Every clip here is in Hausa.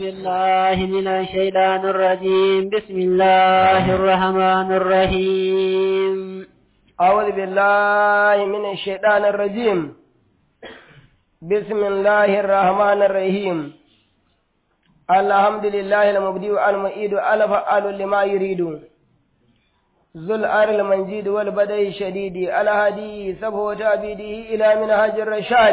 بالله من الشيطان الرجيم بسم الله الرحمن الرحيم أعوذ بالله من الشيطان الرجيم بسم الله الرحمن الرحيم الحمد لله المبدئ المعيد الفعال لما يريد ذو الأر المنجيد والبدء الشديد الهادي سبه تعبيده إلى منهج الرشاد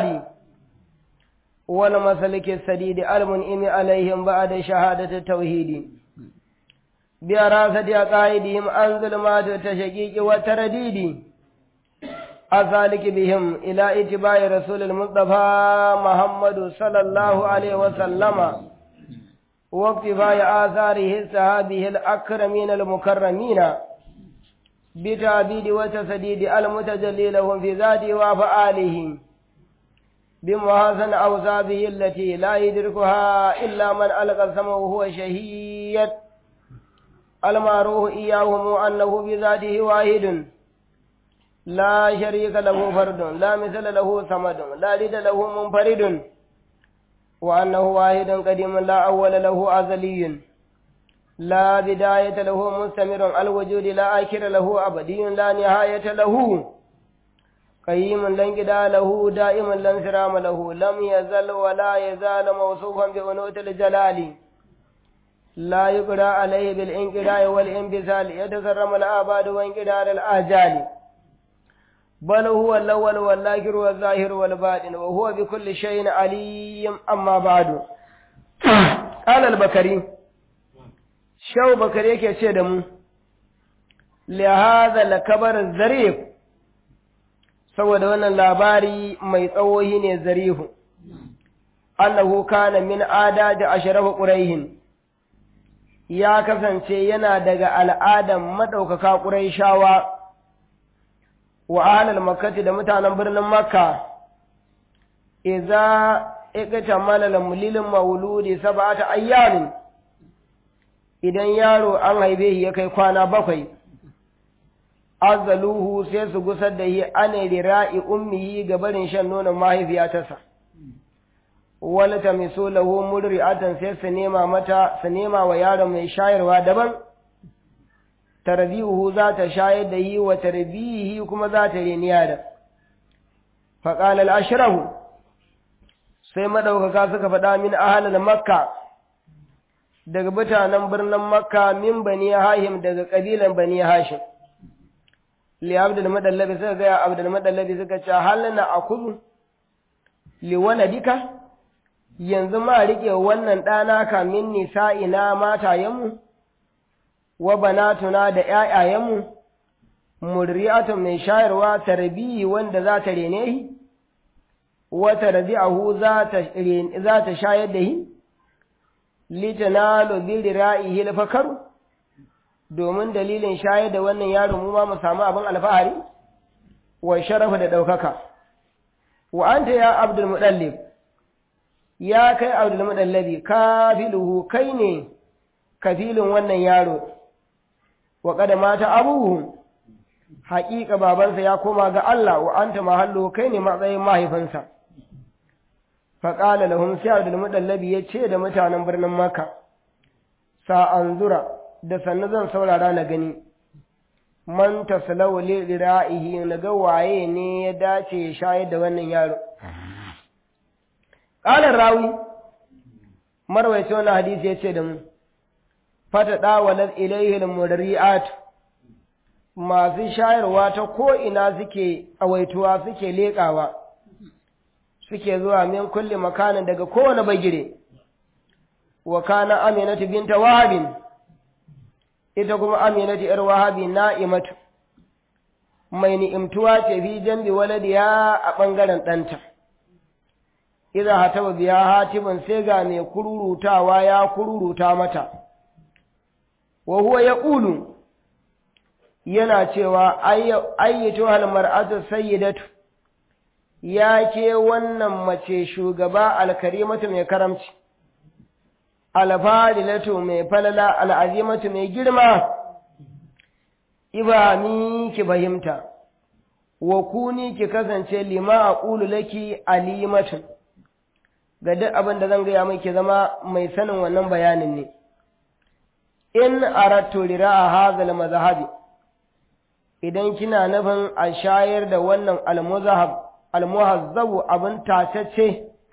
والمسلك السديد المنئم عليهم بعد شهادة التوحيد براسة عقائدهم عن ظلمات التشكيك والترديد أسالك بهم إلى اتباع رسول المصطفى محمد صلى الله عليه وسلم واقتفاء آثاره الصحابه الأكرمين المكرمين بتعبيد وتسديد المتجلي لهم في ذاته وأفعاله بمحاسن أوصافه التي لا يدركها إلا من ألقى السمع وهو شهيد المعروف إياهم أنه بذاته واحد لا شريك له فرد لا مثل له صمد لا لد له منفرد وأنه واحد قديم لا أول له أزلي لا بداية له مستمر الوجود لا آخر له أبدي لا نهاية له قيم لا انقضاء له دائما لا انسرام له لم يزل ولا يزال موصوفا بأنوث الجلال لا يقرأ عليه بالانقضاء والانبسال يتكرم الآباد وانقدار الآجال بل هو الأول والآخر والظاهر والباطن وهو بكل شيء عليم أما بعد قال البكري شو بكري yake ce da mu lihaza lakabar zarif saboda wannan labari mai tsawohi ne zarihu annahu kana min ada da ashrafu quraihin ya kasance yana daga al'adan madaukaka quraishawa wa ahlal makkati da mutanen birnin makka idza ikata malal mulilin mauludi sab'ata ayyamin idan yaro an haife shi ya kai kwana bakwai azaluhu sai su gusar da shi ane rira'i ummihi ga barin shan nonon mahaifiyarsa wala ta miso lahu murri'atan sai su nema mata su nema wa yaron mai shayarwa daban tarbihu za ta shayar da yi wa tarbihi kuma za ta reni yada faƙal al'ashirahu sai maɗaukaka suka faɗa min ahalar makka daga mutanen birnin makka min bani hashim daga ƙabilan bani hashim li abdul madallabi suka gaya abdul madallabi suka ce halina a kudu li waladika yanzu ma riƙe wannan ɗana kamin nisa'ina matayenmu wa banatuna da ƴaƴayenmu murri'atun mai shayarwa tarbiyi wanda za ta rene shi wa tarbi'ahu za ta za ta shayar da shi litanalu bi ra'ihi al-fakaru domin dalilin shayar da wannan yaro mu ma mu samu abin alfahari wa sharafa da ɗaukaka wa anta ya abdul mudallib ya kai abdul mudallabi kafiluhu kai ne kafilin wannan yaro wa kada mata abuhu haƙiƙa babansa ya koma ga Allah wa anta mahallu kai ne matsayin mahaifinsa faƙala lahum sai abdul mudallabi ya ce da mutanen birnin makka sa'an zura da sannu zan saurara na gani man taslau li ra'ihi na ga waye ne ya dace ya shayar da wannan yaro qala rawi marwayi wannan hadisi ya ce da mu fata dawalat ilayhi al-murri'at masu shayarwa ta ko ina suke awaituwa suke leƙawa suke zuwa min kulli makanin daga kowane bagire wa kana aminatu binta wahabin ita kuma aminatu ‘yar wahabi na'imatu, mai ni'imtuwa ce fi jambi waladiya a ɓangaren ɗanta. Iza hataba biya hatibin sai ga mai kururutawa ya kururuta mata, wa huwa ya ƙulu yana cewa ayyatu halmar'atu sayyidatu ya ke wannan mace shugaba alkarimatu mai karamci. alfadilatu mai falala al'azimatu mai girma, ibami ki fahimta, wa kuni ki kasance lima a ƙulu laki alimatun, ga duk abin da zan gaya mai ke zama mai sanin wannan bayanin ne in arattu lira'a hazal mazhabi idan kina nufin a shayar da wannan almuzahab almuhazzabu abin tacece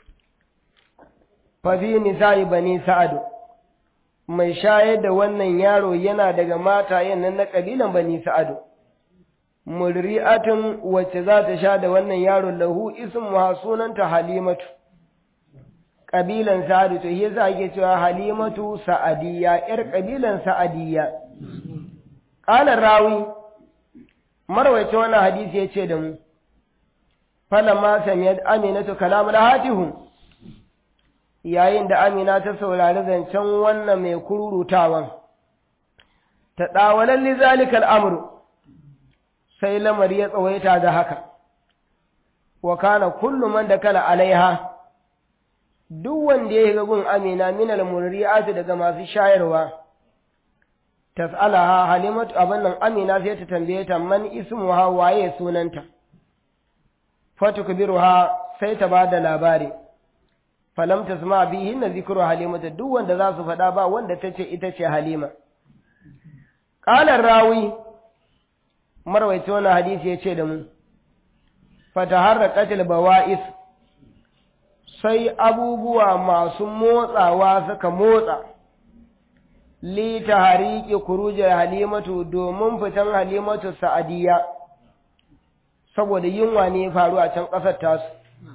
fa fi nisa'i bani sa'adu mai shayar da wannan yaro yana daga matayen nan na kabilan bani sa'adu murri'atun wacce za ta sha da wannan yaro lahu ismuha sunanta halimatu kabilan sa'adu to yasa ake cewa halimatu sa'adiyya yar kabilan sa'adiyya qala rawi marwaita wannan hadisi yace da mu falamma samiyat aminatu kalamul hatihu yayin da amina ta saurari zancen wannan mai kururutawan ta dawalan li zalikal amru sai lamari ya tsawaita da haka wa kana kullu man dakala alaiha duk wanda ya yi gun amina minal murri'atu daga masu shayarwa tas'alaha halimatu abin nan amina sai ta tambaye ta man ismuha waye sunanta fatukbiruha sai ta bada labari falam tasma bihi na zikru halimatu duk wanda za su faɗa ba wanda ta ce ita ce halima qala rawi marwaito wannan hadisi ya ce da mu fataharraqatil bawa'is sai abubuwa masu motsawa suka motsa li tahariki kurujar halimatu domin fitan halimatu sa'adiyya saboda yunwa ne faru a can ƙasar tasu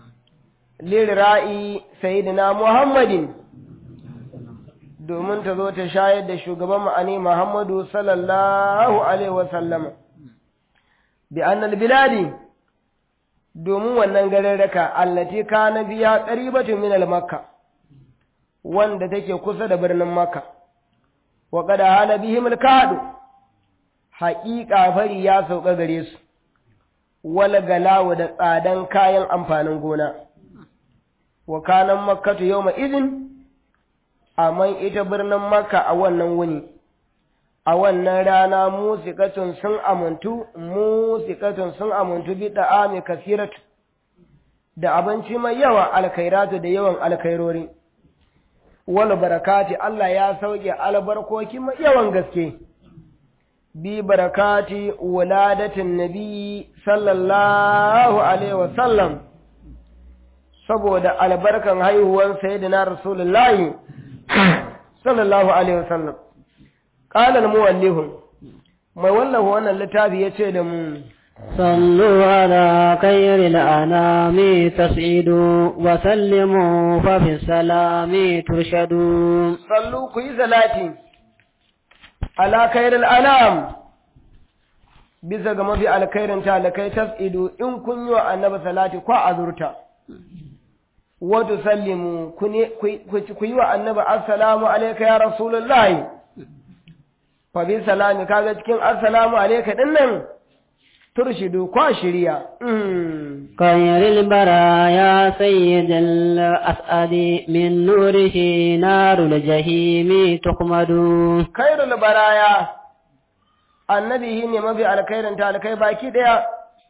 lira'i sayyidina muhammadin domin ta zo ta shayar da shugaban ma'ani muhammadu sallallahu alaihi wasallama bi annal biladi domin wannan gararraka allati kana biya qaribatu min al-makka wanda take kusa da birnin makka wa qad hala bihim al-kadu haqiqa fari ya sauka gare su wal galawa da tsadan kayan amfanin gona wa kana makkatu yawma idin amma ita birnin makka a wannan wuni a wannan rana musikatun sun amuntu musikatun sun amuntu bi da'ami kasiratu da abinci mai yawa alkhairatu da yawan alkhairori wal barakati Allah ya sauke albarkoki mai yawan gaske bi barakati wuladatin nabi sallallahu alaihi wasallam saboda albarkan haihuwan sayyidina rasulullahi sallallahu alaihi wasallam qala al-muwallih mai wallahu wannan littafi yace da mu صلوا على خير الأنام تسعدوا وسلموا ففي السلام ترشدوا صلوا كي صلاتي على خير الأنام bisa ga mafi alkhairin talakai tas'idu in kun yi wa annabi salati ko azurta wa tusallimu ku yi wa annabi assalamu alayka ya rasulullahi fa bi salami kaga cikin assalamu alayka din nan turshidu kwa shirya خير البرايا سيد الأسعد من نوره نار الجحيم تقمد khairul baraya annabi ne mafi alkhairin talakai baki daya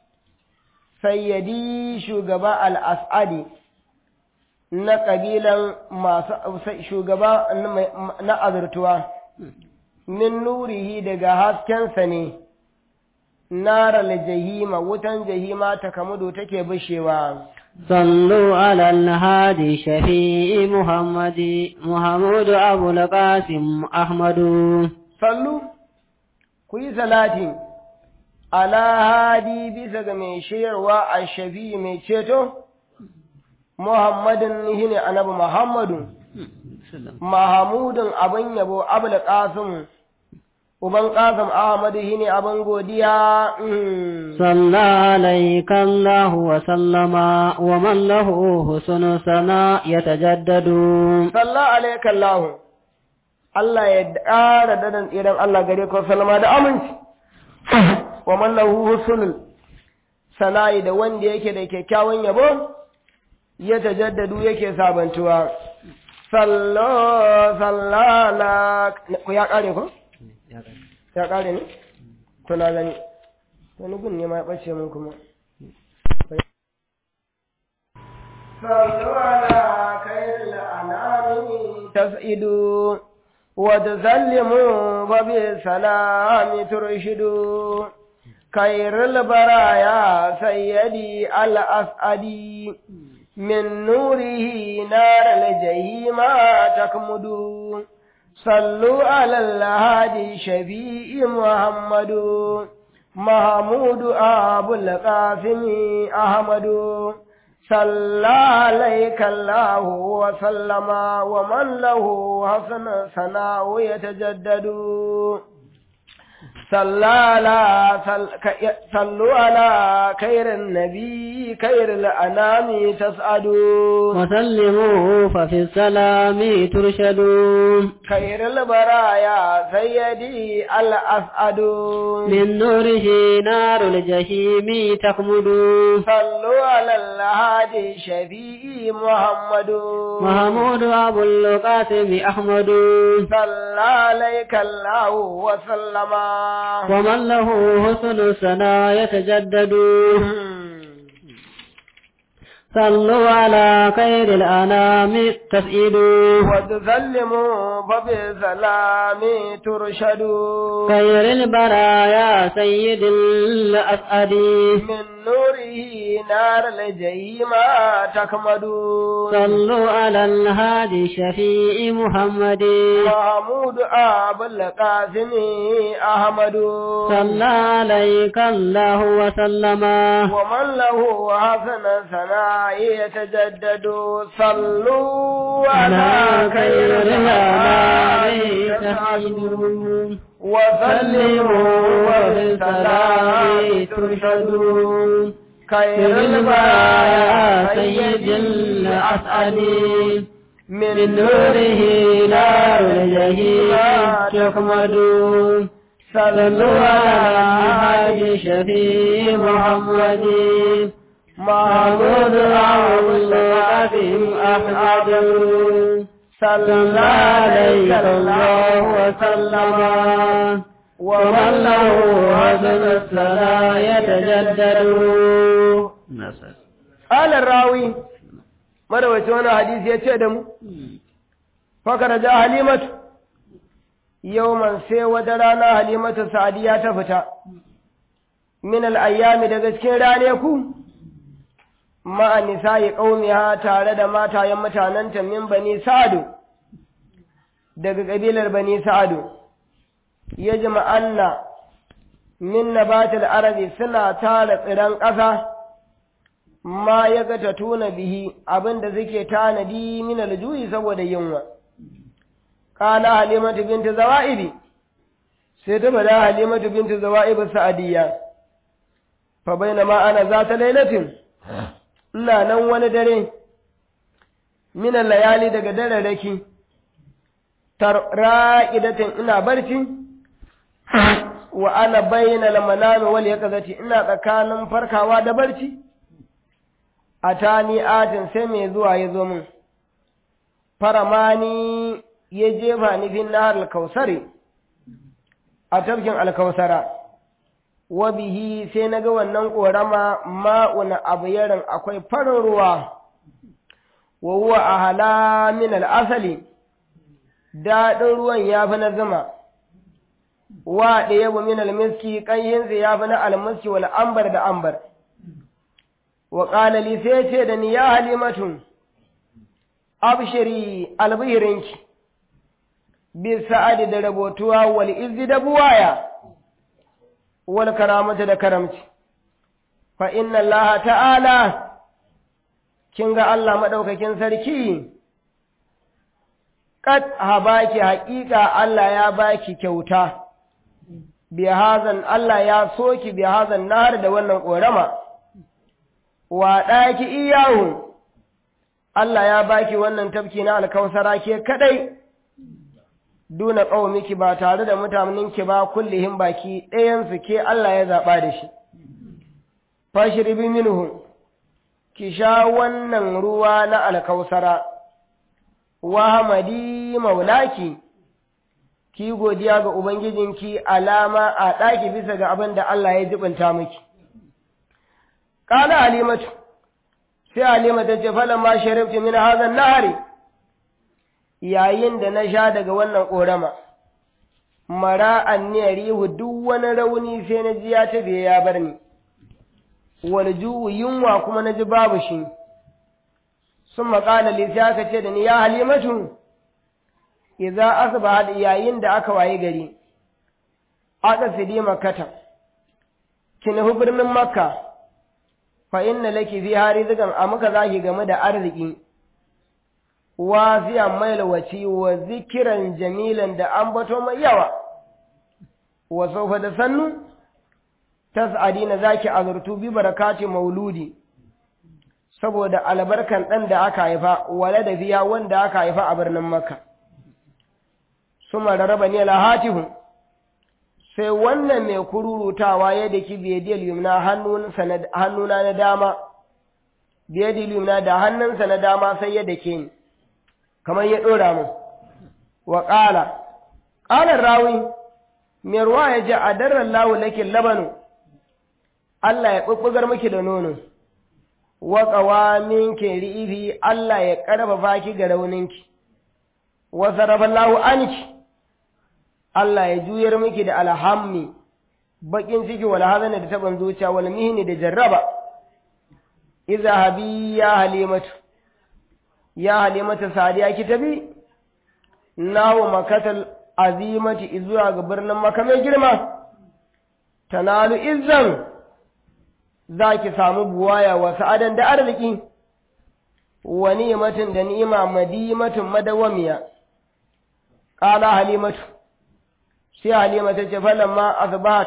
sayyadi shugaba al-as'adi na kabilan masu shugaba na azurtuwa min nurihi daga haskensa ne nara jahima wutan jahima ta kamudu take bishewa صلوا على الهادي شفيع محمد محمود أبو القاسم أحمد sallu ku yi salati ala hadi bisa ga mai shayarwa a shafi mai ceto muhammadin shine annabi muhammadu mahamudin abin yabo abul qasim uban qasim ahmadu shine abin godiya صلى عليك الله وسلم ومن له حسن ثناء يتجدد salla alayka allah Allah ya ƙara dadan idan Allah gare ka salama da aminci wa man lahu husnul sana'i da wanda yake da kyakkyawan yabo ya tajaddadu yake sabantuwa sallo sallala ku ya kare ko ya kare ne to na gani to ni gun ne ma ya bace mun kuma sallu ala kai تسعد وتسلم وبالسلام ترشد خير البرايا سيدي الأسعدي من نوره نار الجحيم تكمد صلوا على الهادي شفيع محمد محمود أبو القاسم أحمد صلى عليك الله وسلم ومن له حسن ثناء يتجدد صلى على صلوا على خير النبي خير الأنام تسعدوا وسلموا ففي السلام ترشدون خير البرايا سيدي الأسعد من نوره نار الجحيم تخمد صلوا على الهادي شفيع محمد محمود أبو القاسم أحمد صلى عليك الله وسلم ومن له حسن الثناء يتجدد صلوا على خير الأنام تسئلوا وتسلموا فبالسلام ترشدوا خير البرايا سيد الأسعد من نوره نار الجحيم تكمد صلوا على الهادي الشفيع محمد محمود أبو القاسم أحمد صلى عليك الله وسلم ومن له حسن ثناء يتجدد صلوا على خير الأنام تسعدون وسلموا وبالسلام ترشدون خير البرايا سيد الأسعد من نوره نار الجحيم تحمد صلوا على الحاج شفيع محمد محمود عبد القاسم أحمد صلى عليك الله وسلم ومن له حسن الصلاة يتجدد قال الراوي مروي وانا حديث يتشدم فكر جاء حليمة يوما سي ودرانا حليمة سعدية تفتا من الأيام دقسكين رانيكو ma'a nisa'i qaumiha tare da matayen mutanenta min bani sa'adu daga kabilar bani sa'adu yajma'anna min nabatil arabi suna tara tsiran ƙasa ma ya ga ta tuna bihi abinda suke tanadi min aljuyi saboda yunwa qala halimatu binti zawa'ibi sai ta bada halimatu binti zawa'ibi sa'adiyya fa bainama ana zata lailatin ina nan wani dare minan layali daga dararraki ra'idatin ina barci wa ana bayyana manami wal yaqazati ina tsakanin farkawa da barci atani atin sai mai zuwa ya zo min faramani ya jefa ni fin nahar al-kausari a tafkin al-kausara wa bihi sai na ga wannan ƙorama ma'una abu yarin akwai farin ruwa wa huwa a hala min al'asali daɗin ruwan ya fi na zuma wa ɗaya bu min almiski ƙanyinsa ya fi na almiski wal ambar da ambar wa ƙalali sai ce da ni ya halimatu abshiri albihirinki bi sa'adi da rabotuwa wal izzi da buwaya wal karamata da karamci fa inna Allah ta'ala kin ga Allah madaukakin sarki kad habaki haƙiƙa Allah ya baki kyauta bi hazan Allah ya soki bi hazan nahar da wannan korama wa ɗaki iyahu Allah ya baki wannan tafki na alkausara ke kadai duna ƙaumiki ba tare da mutanenki ba kullihim baki ɗayansu ke Allah ya zaɓa da shi. Fashirbi minhu, ki sha wannan ruwa na alkausara, wa hamadi maulaki, ki godiya ga Ubangijinki alama a ɗaki bisa ga abin da Allah ya jibinta miki. Ƙala Halimatu, sai Halima ta ce falon ma sharifti min hazan nahari, yayin da na sha daga wannan ƙorama mara anniyar rihu duk wani rauni sai na ji ya tafiye ya bar ni wal ju'u yunwa kuma na ji babu shi sun maƙala sai aka ce da ni ya halimatu idza asbahat yayin da aka waye gari aka sidi makkata ki nufi birnin makka fa inna laki fi harizikan a muka zaki game da arziki wasiyan mailawaci wa zikiran jamilan da ambato mai yawa wa saufa da sannu tas'adina zaki azurtu bi barakati mauludi saboda albarkan ɗan da aka haifa wale da biya wanda aka haifa a birnin makka suma rarraba ne lahatihu sai wannan mai kururutawa ya daki biyadiyar yumna hannuna na dama biyadiyar yumna da hannunsa na dama sai ya dake ni kamar ya ɗora mu wa ƙala ƙalar rawi mai ruwa ya ji a daren lawu lakin labanu Allah ya ɓuɓɓugar miki da nono wa ƙawamin ri'ifi Allah ya ƙarfafa ki ga rauninki wa sarrafallahu anki Allah ya juyar miki da alhammi bakin ciki wal hazani da taban zuciya wal mihni da jarraba idza habi ya halimatu ya halimatu sadiya ki tabi nawo makatal azimati zuwa ga birnin maka mai girma tanalu izzan zaki samu buwaya wa sa'adan da arziki wa ni'matin da ni'ima madimatin madawamiya qala halimatu sai halima ta ce falamma asbahat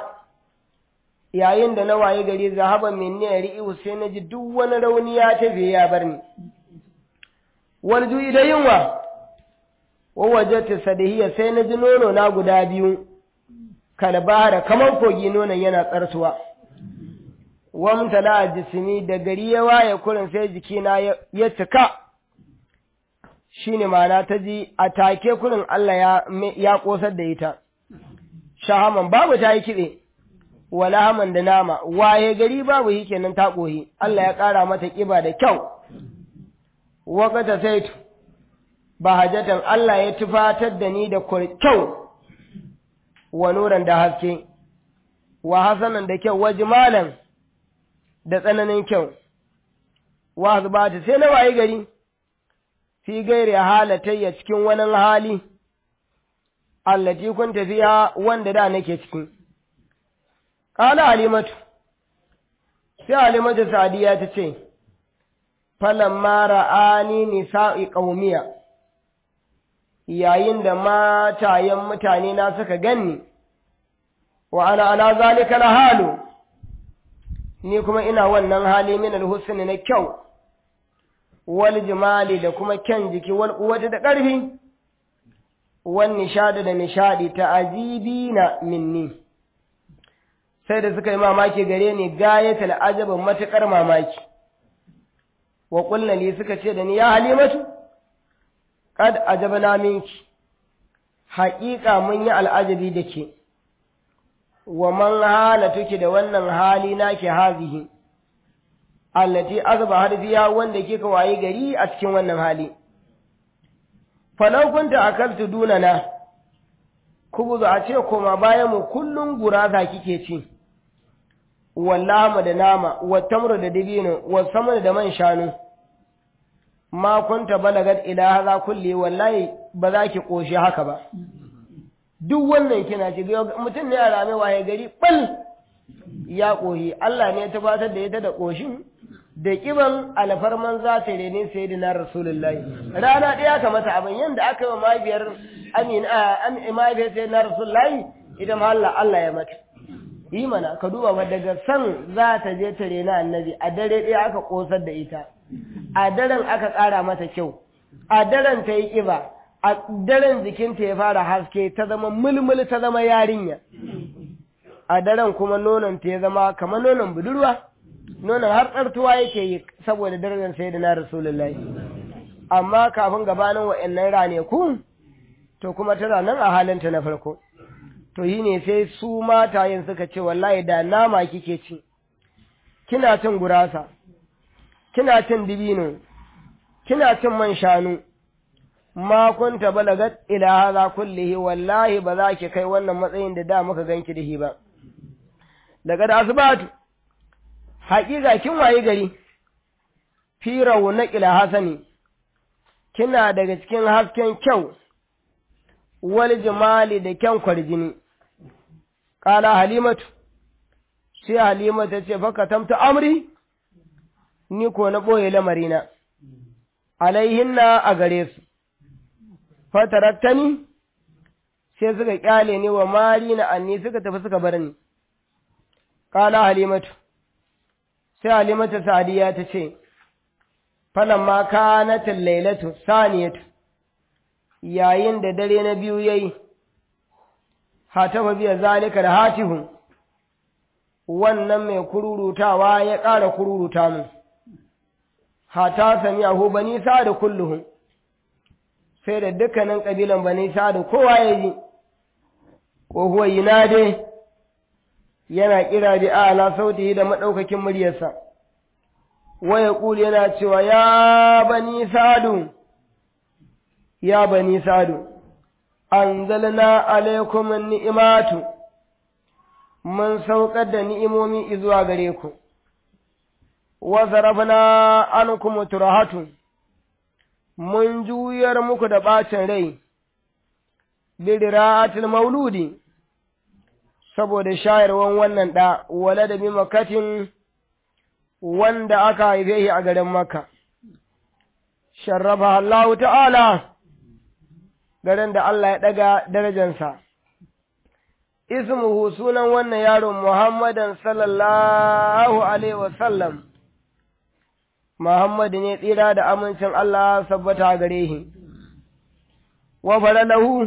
yayin da na waye gari zahaba minni ri'u sai na ji duk wani rauni ya tafi ya bar ni wal ju'i da yunwa wa wajadtu sadahiya sai na ji nono na guda biyu kalbara kamar kogi nonon yana tsartuwa wamtala jismi da gari ya waye kurin sai jikina ya cika shine ma'ana ta ji a take kurin Allah ya ya kosar da ita shahaman babu ta yi kiɗe wala haman da nama waye gari babu yi kenan ta ƙohi Allah ya ƙara mata ƙiba da kyau waƙata saitu ba hajatan Allah ya tufatar da ni da kyau wa nuran da haske wa hasanan da kyau wa jimalan da tsananin kyau wa zubata sai na waye gari fi gairi halatayya cikin wani hali allati kun tafiya wanda da nake ciki qala halimatu sai halimatu sadiya ta ce falamma ra'ani nisa'i qaumiya yayin da matayen mutane na suka ganni wa ana ala zalika la halu ni kuma ina wannan hali min alhusn na kyau wal jimali da kuma kyan jiki wal quwwati da ƙarfi wan nishadi da nishadi ta ajibina minni sai da suka yi mamaki gare ni gayatul ajabin matukar mamaki wa qulna li suka ce da ni ya halimatu kad ajabna minki haƙiƙa mun yi al'ajabi da ke wa man halatuki da wannan hali nake hazihi allati azba harfiya wanda kika wayi gari a cikin wannan hali falau kunta akaltu dunana kubuzu a ce koma bayan mu kullun guraza kike ci wallama da nama wa tamru da dibino wa samar da man shanu ma kunta balagat ila hadha kulli wallahi ba za ki koshi haka ba duk wannan kina ci mutum ne a rame waye gari bal ya kohi Allah ne ya tabbatar da ita da koshin da kiban alfarman za ta rene sayyidina rasulullahi rana ɗaya ka mata abin yanda aka yi mahaifiyar amin a mahaifiyar sayyidina rasulullahi ita ma Allah Allah ya mata yi mana ka duba ba daga san za ta je ta rena annabi a dare ɗaya aka kosar da ita a daren aka ƙara mata kyau a daren ta yi ƙiba a daren jikinta ya fara haske ta zama mulmul ta zama yarinya a daren kuma nononta ya zama kamar nonon budurwa nonon har tsartuwa yake yi saboda darajar sai da na rasulullahi amma kafin gabanin wa'annan raneku to kuma tana nan a halinta na farko to yi ne sai su matayen suka ce wallahi da nama kike ci kina cin gurasa kina cin dibino kina cin man shanu ma kunta balagat ila hadha kullihi wallahi ba za ki kai wannan matsayin da da muka ganki da shi ba daga da asibatu haƙiƙa kin waye gari fi na ila hasani kina daga cikin hasken kyau wal jimali da kyan kwarjini ƙala halimatu sai halima ta ce faka tamta amri ni ko na ɓoye lamarina alaihinna a gare su fatarattani sai suka ƙyale ni wa mari na anni suka tafi suka bar ni ƙala halimatu sai halimatu sadiya ta ce falamma kanatin lailatu saniyatu yayin da dare na biyu yayi hatafa biya zalika da hatihun wannan mai kururutawa ya ƙara kururuta mu hata sami ahu bani da kulluhun sai da dukkanin ƙabilan bani da kowa ya ji ko huwa yinade yana kira bi ala sautihi da maɗaukakin muryarsa waya ƙuli yana cewa ya bani sadu ya bani sadu anzalna alaikum ni'imatu mun saukar da ni'imomi zuwa gare ku wa zarafna ankum turahatu mun juyar muku da bacin rai lira'atil mauludi saboda shayarwan wannan da wala da makatin wanda aka haife shi a garin Makka sharrafa Allah ta'ala garin da Allah ya ɗaga darajansa. Ismuhu sunan wannan yaron Muhammadan sallallahu Alaihi wasallam, Muhammadu ne tsira da amincin Allah sabbata gare shi. Wa lahu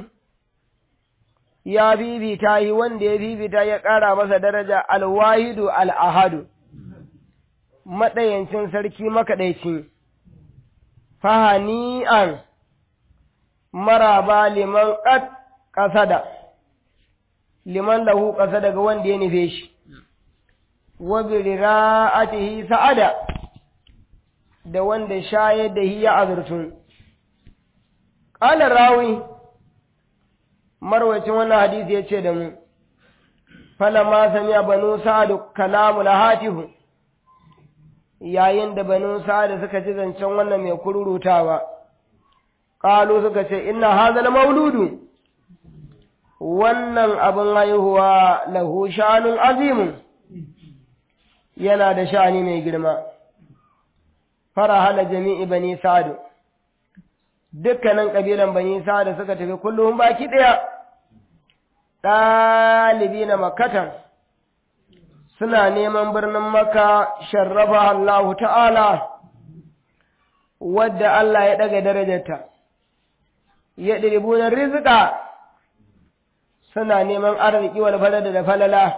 ya bibita yi wanda ya bibita ya ƙara masa daraja alwahidu al'ahadu, maɗayancin sarki makaɗaici, fahani'an. maraba liman ƙat ƙasada, liman lahu ƙasa daga wanda ya nufe shi, wa bira'atihi sa'ada da wanda shayar da hiya azurtun. Ƙalar rawi, marwacin wannan hadisi ya ce da mu, falama samiya banu sa'adu kalamu hatihu yayin da banu sa'adu suka ji zancen wannan mai kururutawa. Ƙalu suka ce, Inna hazal mauludu, wannan abin haihuwa lahu shanun azimun, yana da shani mai girma. Fara hana jami'i bani sadu, dukkanin ƙabilan bani sadu suka tafi kullum baki ɗaya, ɗalibi na makatan, suna neman birnin maka sharrafa Allah ta'ala, wadda Allah ya ɗaga darajarta. ya ɗiribunan rizika suna neman arziki wal falada da falala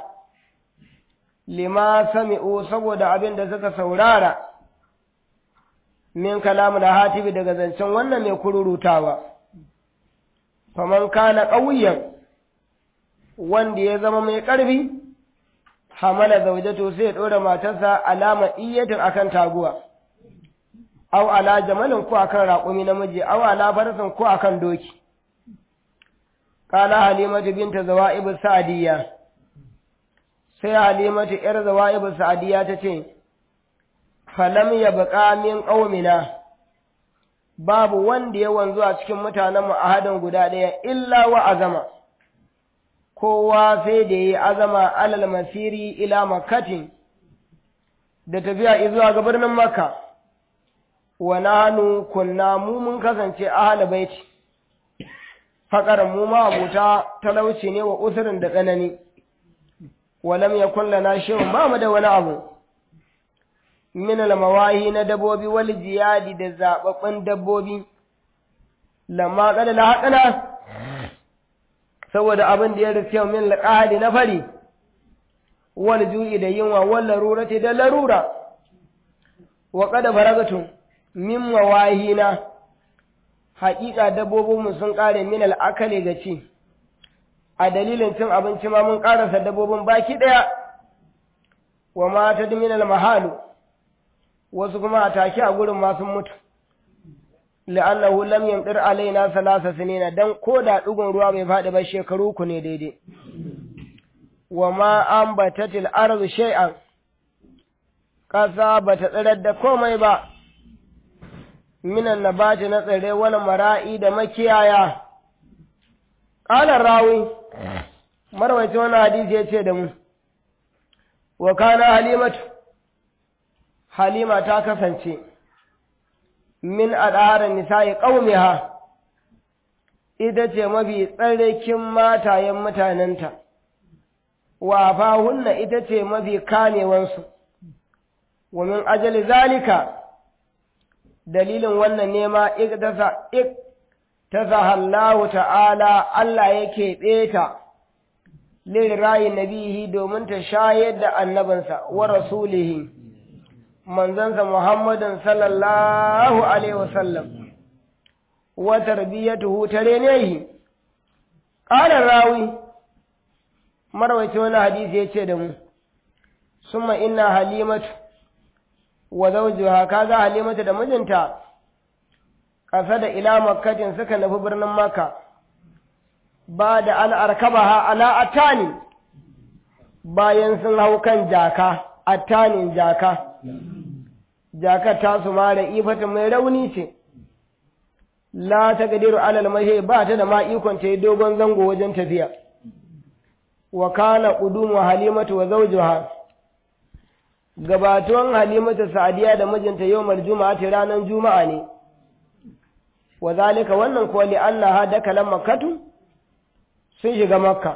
lima sami'u saboda abin da suka saurara min kalamu da hatibi daga zancen wannan mai kururutawa faman kana ƙauyen wanda ya zama mai ƙarfi hamala zaujato sai ya ɗora matarsa alama iyatin akan taguwa aw ala jamalin ko akan raƙumi namiji aw ala farsin ko akan doki qala halimatu binta zawa'ib sa'diyya sai halimatu yar zawa'ib sa'diyya tace falam yabqa min qaumina babu wanda ya wanzu a cikin mutanen mu ahadin guda ɗaya illa wa azama kowa sai da yi azama alal masiri ila makkatin da tafiya zuwa ga birnin makka wa nanu kunna mu mun kasance ahli baiti faƙar mu ma abuta talauci ne wa usurin da tsanani walam yakun lana shay'un ba mu da wani abu min al-mawahi na dabbobi wal jiyadi da zababbin dabbobi lamma qala la haqana saboda abin da ya rufe min al na fari wal ju'i da yunwa wal larurati da larura wa qad faragatum min mawahina haƙiƙa dabbobinmu sun ƙare min al'akali ga ci a dalilin cin abinci ma mun ƙarasa dabbobin baki ɗaya wa mata min mahalu wasu kuma a take a gurin ma sun mutu la'annahu lam yamdir alaina salasa sinina dan ko da dugun ruwa bai faɗi ba shekaru ku ne daidai wa ma ambatatil ardu shay'an ƙasa ba ta tsirar da komai ba minan nabati na tsire wani mara'i da makiyaya ƙalar rawi marwaci wani hadisi ya ce da mu wa kana halimatu halima ta kasance min al'adar nisa'i ƙaumiha ita ce mafi tsarkin matayen mutanenta wa fahunna ita ce mafi kamewansu wa min ajali zalika dalilin wannan nema ik ta zahallahu ta'ala Allah yake ɓeta lirayin nabihi domin ta shayar da annabinsa wa rasulihi manzansa Muhammadin sallallahu alaihi wasallam wa tarbiyatuhu tare ne qala rawi marwaci wani hadisi yace da mu summa inna halimatu wa zawjuha kaga halimatu da mijinta kasa da ila makkatin suka nufi birnin makka ba da an arkabaha ala atani bayan sun hau kan jaka attanin jaka jakar ta su mara ifata mai rauni ce la ta gadiru alal mahe ba ta da ma ikon ta yi dogon zango wajen tafiya wa kana qudumu halimatu wa zawjuha gabatuwan halimatu sa'diya da mijinta yawmal juma'a ta ranar juma'a ne wa zalika wannan kuwa li annaha dakalan makkatu sun shiga makka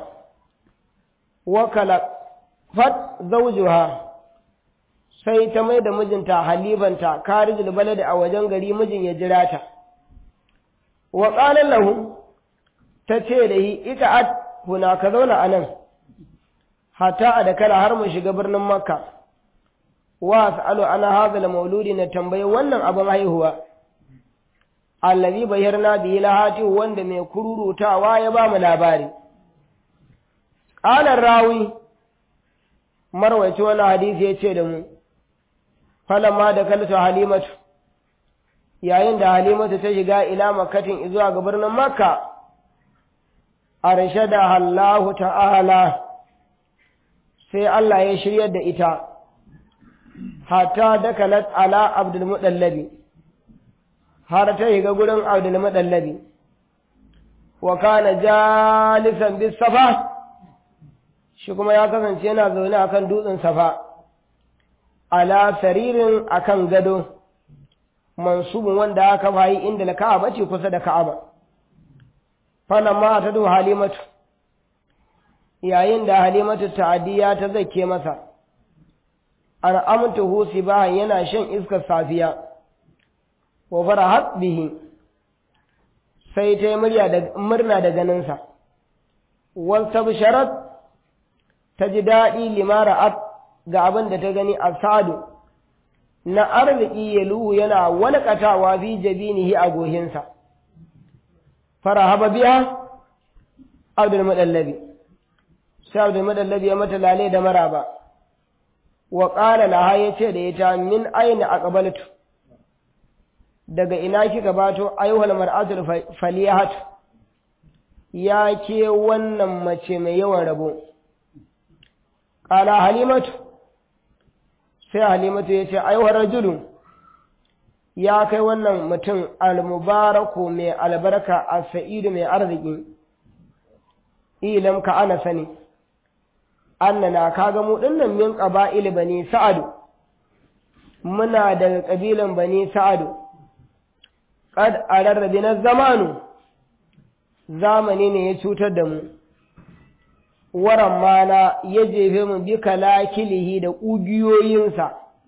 wa kala fat zawjuha sai ta mai da mijinta halibanta karijul baladi a wajen gari mijin ya jira ta wa qala lahu ta ce da hi ita at huna ka zauna anan hatta a da kala har mu shiga birnin makka wa as'alu ana hadha mauludi na tambayi wannan abin haihuwa allazi bayyana bihi lahati wanda mai kururutawa ya ba mu labari qala rawi marwaci wani hadisi ya ce da mu falamma da kalta halimatu yayin da halimatu ta shiga ila makkatin zuwa ga birnin makka arshada Allahu ta'ala sai Allah ya shiryar da ita hatta dakalat ala abdul mudallabi har ta shiga gurin abdul mudallabi wa kana jalisan bis safa shi kuma ya kasance yana zaune akan dutsen safa ala saririn akan gado mansubun wanda aka bayi inda na ka'aba ce kusa da ka'aba fana ma ta do halimatu yayin da halimatu ta'adiyya ta zake masa an amta husi bahan yana shan iskar safiya wa farahat bihi sai ta yi murna da ganinsa wal tabsharat ta ji daɗi limara ga abin da ta gani a sadu na arziki ya luhu yana walƙatawa fi jabinihi a gohinsa farahaba biya abdul madallabi sai abdul madallabi ya mata lale da maraba wa qala laha yace da ita min aina aqbaltu daga ina kika bato ayyuhal mar'atul faliyat ya ke wannan mace mai yawan rabo qala halimatu sai halimatu ya ce aiwar rajulu ya kai wannan mutum almubaraku mai albarka a sa'idu mai arziki ilam ka ana sani annana kaga mu dinnan min qaba'il bani sa'adu muna daga kabilan bani sa'adu qad ararrabi na zamanu zamani ne ya cutar da mu waran mana ya jefe mu bi kalakilihi da ƙugiyoyinsa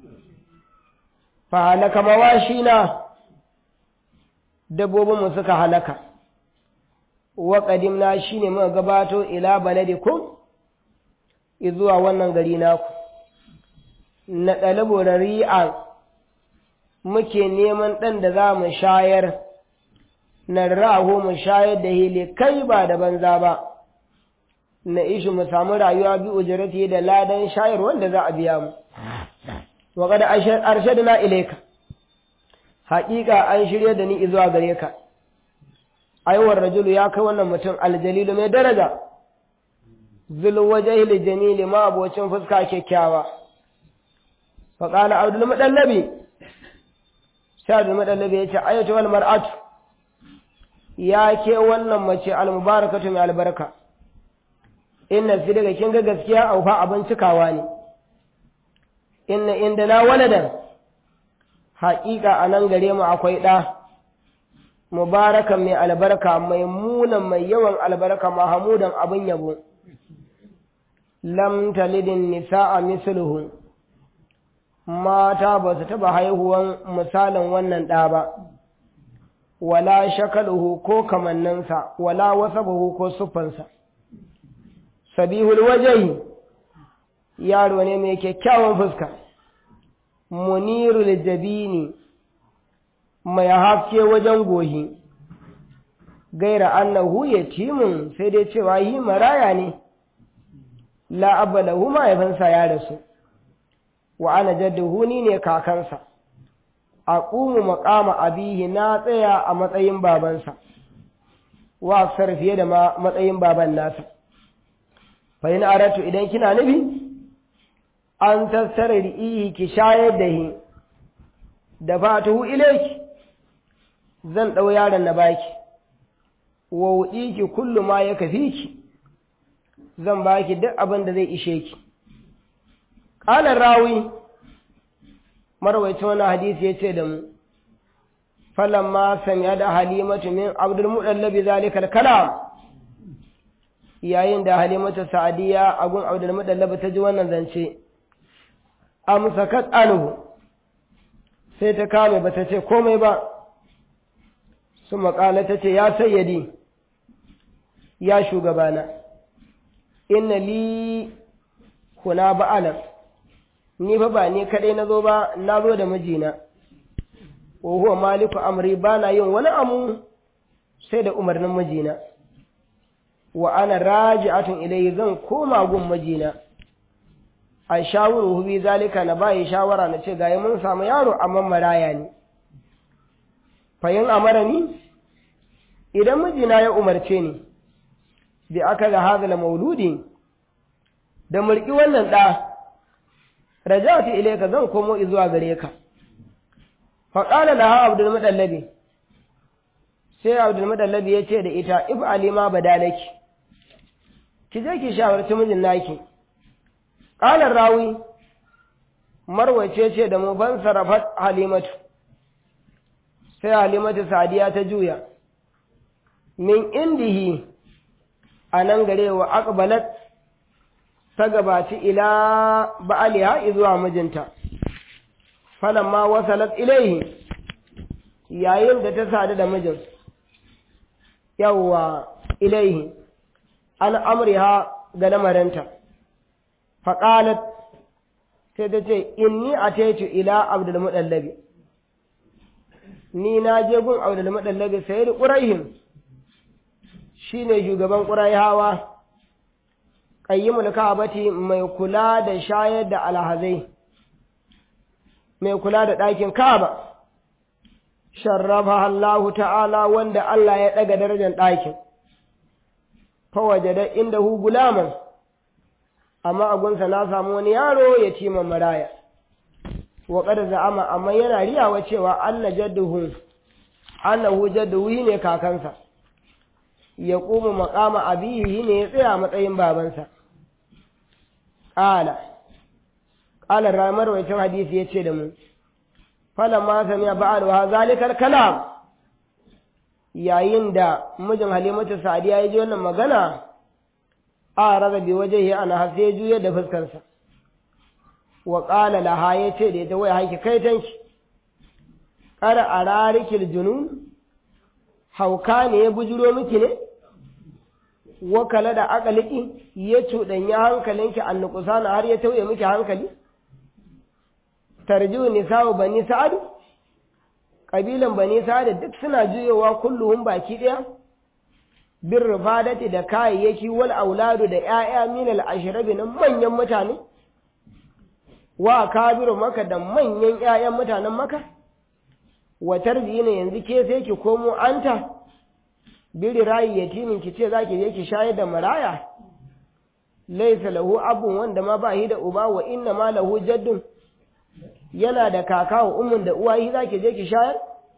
fa halaka mawashi na dabbobinmu suka halaka wa ƙadimna shi ne muka gabato ila baladikum zuwa wannan gari naku na ɗalibu ri'a muke neman ɗan da za mu shayar na raho mu shayar da hili kai ba da banza ba na ishi mu samu rayuwa bi ujrati da ladan shayar wanda za a biya mu wa qad arshadna ilayka haƙiƙa an shirya da ni zuwa gare ka aiwar rajulu ya kai wannan mutum aljalilu mai daraja zul wajhil jamil ma abocin fuska kyakkyawa fa qala abdul mudallabi sai abdul mudallabi ya ce ayatu wal mar'atu ya ke wannan mace al mubarakatu mai albarka inna fi daga kin ga gaskiya au fa abin cikawa ne inna indana waladan haƙiƙa a nan gare mu akwai ɗa mubarakan mai albarka mai munan mai yawan albarka mahamudan abin yabo lam talidin nisa'a misluhu mata ba su taɓa haihuwan misalin wannan ɗa ba wala shakaluhu ko kamanninsa wala wasabahu ko siffansa sabihul wajahi yaro ne mai kyakkyawan fuska munirul jabini mai haske wajen gohi gaira annahu yatimun sai dai cewa yi maraya ne la abalahu mahaifinsa ya rasu wa ana jadduhu ni ne kakansa aqumu maqama abihi na tsaya a matsayin babansa wa aksar fiye da matsayin baban nasa fa in aratu idan kina nufi an tattara ri'ihi ki shayar da hi da fatuhu ilaiki zan ɗau yaron na baki wa wuɗi ki kullu ma ya kafi ki zan baki duk abin da zai ishe ki ƙalar rawi marwaicin wani hadisi ya ce da mu falamma samiya da halimatu min abdul muɗallabi zalikal kalam yayin da halimatu sa'adiyya a gun abdul muɗallabi ta ji wannan zance amsakat anhu sai ta kame ba ta ce komai ba su makala ta ce ya sayyadi ya shugabana inna li kuna ba'alan ni fa ba ni kadai na zo ba na zo da mijina wa huwa maliku amri ba na yin wani amu sai da umarnin mijina wa ana raji'atun ilayhi zan koma gun mijina a shawuru bi zalika na bayi shawara na ce gayi mun samu yaro amma maraya ne fayin amara ni idan mijina ya umarce ni bi aka ga hazala mauludi da mulki wannan ɗa rajatu ilayka zan komo zuwa gare ka fa qala laha abdul mudallabi sai abdul mudallabi ya ce da ita if alima badalaki ki je ki shawarci mijin naki ƙalar rawi marwace ce da mu ban sarrafat halimatu sai halimatu sadiya ta juya min indihi a nan gare wa aqbalat ta gabaci ila ba'aliha zuwa mijinta falamma wasalat ilaihi yayin da ta sadu da mijin yawwa ilaihi an amriha ga lamarinta faƙalat sai ta ce inni a taitu ila abdul muɗallabi ni na je gun abdul muɗallabi sai da ƙuraihin shi ne shugaban ƙuraihawa ƙayyimul ka'abati mai kula da shayar da alhazai mai kula da ɗakin ka'aba sharrafa Allah ta'ala wanda Allah ya ɗaga darajar ɗakin fawaje da inda hu gulaman amma a gunsa na samu wani yaro ya ci maraya wa qad za'ama amma yana riyawa cewa anna jadduhu annahu jadduhu ne kakansa ya kuma maqama abihi ne ya tsaya matsayin babansa qala qala ramar wacin hadisi yace da mu falamma sami'a ba'al wa zalikal kalam yayin da mijin halimatu sa'diya ya ji wannan magana a raga bi wajehi ana hasse juya da fuskarsa wa qala laha yace da ita wai haiki kai tanki kar ararikil junun hauka ne ya bujuro miki ne wa kala da akaliki ya cuɗanya hankalinki annukusana har ya tauye miki hankali tarjiu nisa'u bani sa'ad kabilan bani sa'ad duk suna juyowa kulluhum baki ɗaya bin rufadati da kayayyaki wal auladu da ‘ya'ya minal ashirabi na manyan mutane, wa kabiru maka da manyan ‘ya'yan mutanen maka, wa tarbiyi ne yanzu ke sai ki komo anta biri rayi yatimin ki ce zaki je ki shayar da maraya laysa lahu abun wanda ma ba shi da uba wa inna ma lahu jaddun yana da kaka wa ummun da uwa shi zaki je ki shayar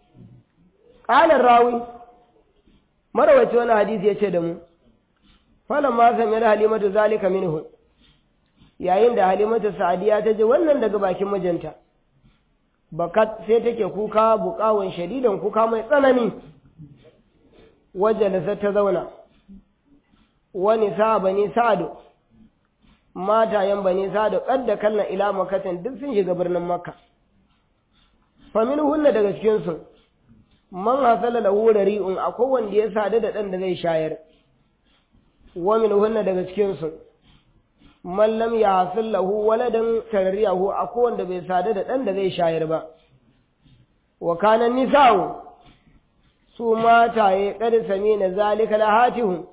qala rawi marawaci wani hadisi yace da mu falamma sami halimatu zalika minhu yayin da halimatu sa'adiya ta ji wannan daga bakin mijinta bakat sai take kuka buƙawan shadidan kuka mai tsanani wajalasa ta zauna wani sa bani sa'adu matayen bani sa'adu kadda kallon ila makatan duk sun shiga birnin makka famin hunna daga cikinsu man hasala lahu rari'un akwai wanda ya sadu da ɗan da zai shayar wa min hunna daga cikinsu man lam yahsil lahu waladan tarriyahu akwai wanda bai sadu da ɗan da zai shayar ba wa kana nisa'u su mataye kad sami na zalika lahatihu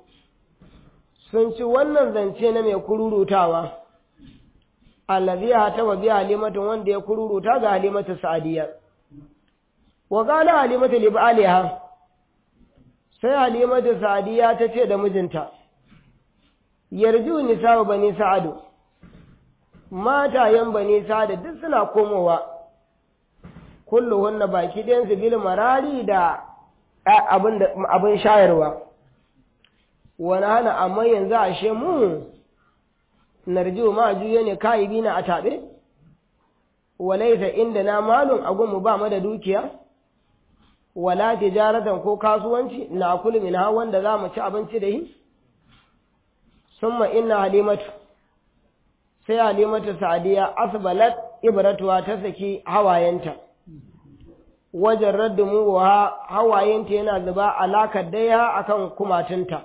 sun ci wannan zance na mai kururutawa allazi hatama bi halimatun wanda ya kururuta ga halimatu sa'diya wa qala halimatu li ba'liha sai halimatu sa'diya ta ce da mijinta yarju nisa'u bani sa'adu matayen bani sa'adu duk suna komowa kulluhunna baki ɗayansu bil marari da abin shayarwa wani hana amma yanzu ashe mu narjiu ma juye ne kayibi na a taɓe walaita inda na malun agunmu ba mu da dukiya wala tijaratan ko kasuwanci na kulu min ha wanda za mu ci abinci da yi summa inna halimatu sai halimatu sa'diya asbalat ibratuwa ta saki hawayenta wajen raddumu wa hawayenta yana zuba alakar daya akan kumatunta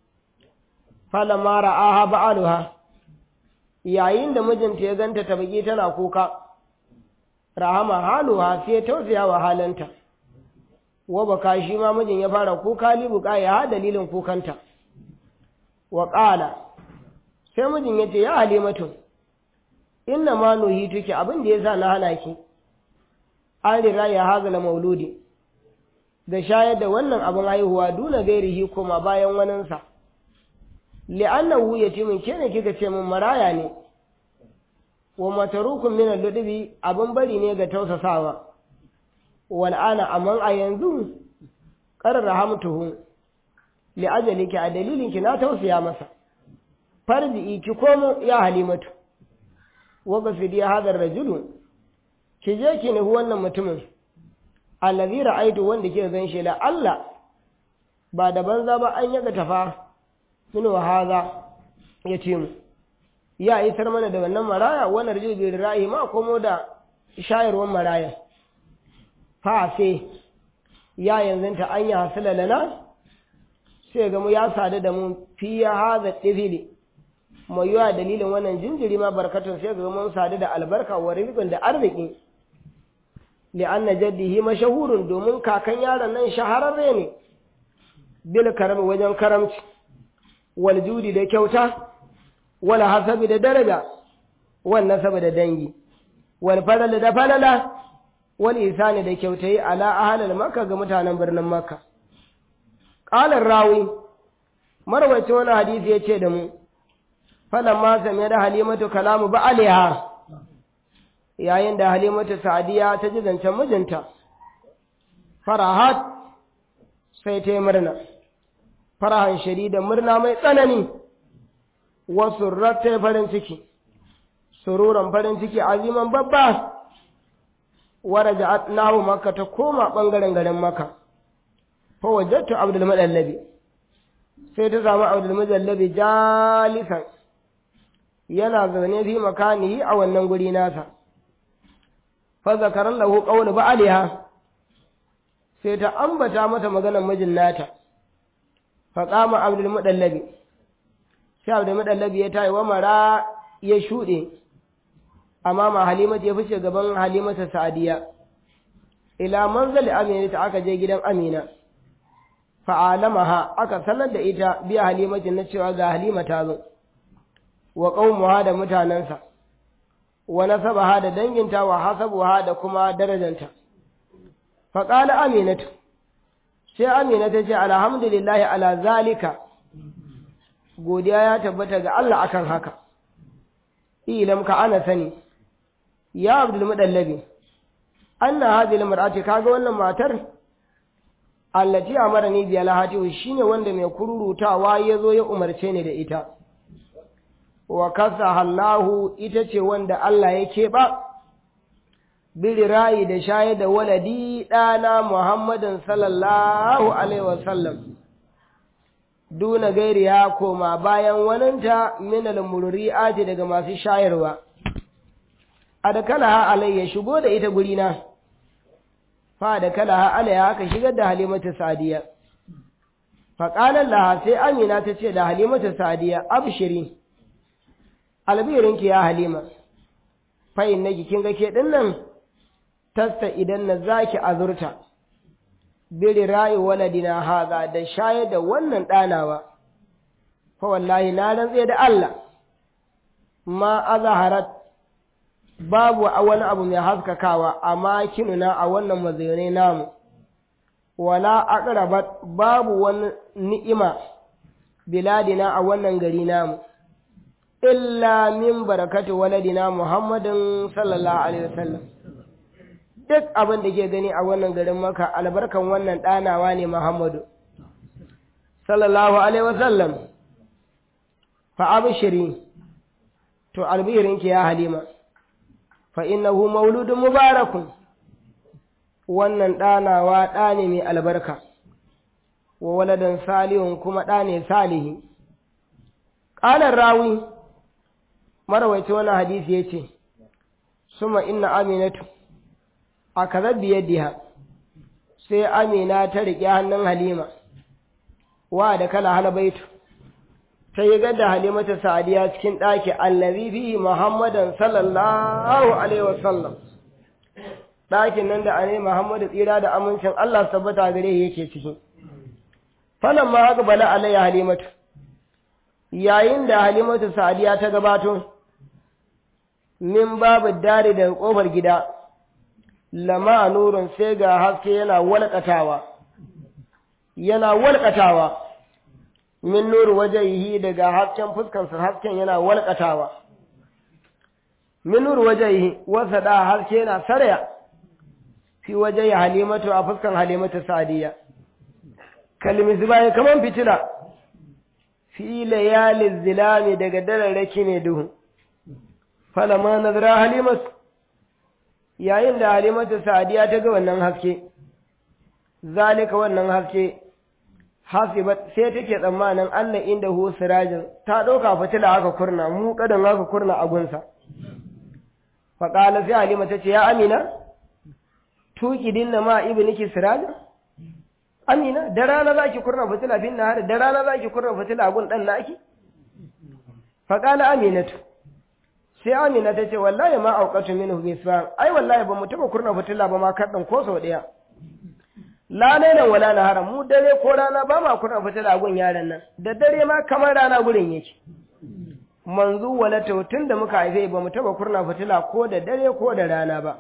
falama ra'aha ba'aluha yayin da mijinta ya ganta ta baki tana kuka rahama haluha sai tausaya wa halanta wa baka shi ma mijin ya fara kuka libuka ya ha dalilin kukanta wa qala sai mijin ya ce ya halimatu inna ma nuhituki abin da yasa na hana ki an rira ya hazala mauludi da shayar da wannan abin haihuwa duna gairihi kuma bayan waninsa li'annahu yatimin ke ne kika ce min maraya ne wa matarukun min al-ludubi abin bari ne ga tausasawa wal ana amman a yanzu qarra hamtuhu li ajaliki a dalilin ki na tausaya masa farji ki komo ya halimatu wa gafidi hadha ar-rajulu ki je ki nufi wannan mutumin allazi ra'aitu wanda ke zan shi la Allah ba da banza ba an yaga tafa min wa haza ya ce mu ya isar mana da wannan maraya wannan rajul bi ra'ayi ma komo da shayarwar maraya fa sai ya yanzu ta an ya hasala lana sai ga mu ya sadu da mu fi ya haza tifili mai yawa dalilin wannan jinjiri ma barkatun sai ga mun sadu da albarka wa rizqin da arziki li'anna jaddihi mashahurun domin kakan yaron nan shahararre ne bil karam wajen karamci wal judi da kyauta wal hasabi da daraja wal nasabi da dangi wal falal da falala wal isani da kyautai ala ahlal makka ga mutanen birnin makka qala rawi marwaci wani hadisi yace da mu falamma sami da halimatu kalamu ba alaiha yayin da halimatu sa'diya ta ji zancen mijinta farahat sai ta yi murna farahan shadida murna mai tsanani wasu ta farin ciki sururan farin ciki aziman babba waraja nahu makka ta koma bangaren garin makka fa wajadtu abdul madallabi sai ta samu abdul madallabi jalisan yana zaune fi makanihi a wannan guri nasa fa zakara lahu qawlu ba'aliha sai ta ambata mata maganar mijin nata fa qama abdul mudallabi sai abdul mudallabi ya tayi wa mara ya shude amma ma halimatu ya fice gaban halimatu sa'diya ila manzali amina ta aka je gidan amina fa'alamaha aka sanar da ita biya halimatin na cewa ga halima ta zo wa qaumuha da mutanansa wa nasabaha da danginta wa hasabuha da kuma darajanta faƙala aminatu sai amina ta ce alhamdulillahi ala zalika godiya ya tabbata ga Allah akan haka ilam ka ana sani ya abdul mudallabi anna hadhihi almar'ati kaga wannan matar allati amarani bi alhati shine wanda mai kururutawa yazo ya umarce ni da ita wa kasaha Allahu ita ce wanda Allah ya keɓa biri rayi da shaye da waladi ɗana Muhammadin sallallahu Alaihi wasallam, duna gairi ya koma bayan waninta minal murri'ati daga masu shayarwa, a da kalaha alayya shigo da ita gurina, fa da kalaha alayya haka shigar da halimatu sadiya. Faƙalar laha sai Amina ta ce da halimatu sadiya, abshiri, albirinki ya halima, fa'in na kin ga ke ɗin nan, tasta idan na zaki azurta biri rayu waladina haza da shayar da wannan ɗanawa fa wallahi na rantse da Allah ma azharat babu a wani abu mai haskakawa amma kinuna a wannan mazaune namu wala aqrabat babu wani ni'ima biladina a wannan gari namu illa min barakati waladina muhammadin sallallahu alaihi wasallam duk abin da ke gani a wannan garin maka albarkan wannan ɗanawa ne Muhammadu. Sallallahu Alaihi wasallam, fa abishiri, to albirinki ya halima, fa innahu mauludun mubarakun, wannan ɗanawa ɗa ne mai albarka, wa waladan salihun kuma ɗa ne salihi. Ƙalar rawi, marawaici wannan hadisi ya ce, Suma inna aminatu. a kaza biyadiha sai amina ta riƙe hannun halima wa da kala halabaitu ta yi gadda halimata sa'adiya cikin ɗaki allazi fi muhammadan sallallahu alaihi wasallam ɗakin nan da ane muhammadu tsira da amincin allah tabbata gare yake ciki falan ma haka bala alayya halimatu yayin da halimatu sa'adiya ta gabato min babu dare daga ƙofar gida lama nurun sai ga haske yana walƙatawa yana walƙatawa min nuru wajehi daga hasken fuskansa hasken yana walƙatawa min nuru wajehi wasa da haske yana sarya fi wajehi halimatu a fuskan halimatu sadiya kalmi zubaye kaman fitila fi layalin zilami daga dararraki ne duhu falama nazara halimatu yayin da halimatu sa'adiya ta ga wannan haske zalika wannan haske hasibat sai take tsammanin Allah inda hu sirajin ta ɗauka fitila haka kurna mu kadan haka kurna a gunsa fa qala sai halima ta ce ya amina tuki dinna ma ibniki sirajin amina da rana zaki kurna fitila bin nahar da rana zaki kurna fitila a gun dan naki fa qala aminatu sai amina ta ce wallahi ma auqatu minhu bisfan ai wallahi ba mu taba kurna fitila ba ma kaddan ko sau daya la lailan wala nahara mu dare ko rana ba ma kurna fitila gun yaran nan da dare ma kamar rana gurin yake manzu wala tun da muka haife ba mu taba kurna fitila ko da dare ko da rana ba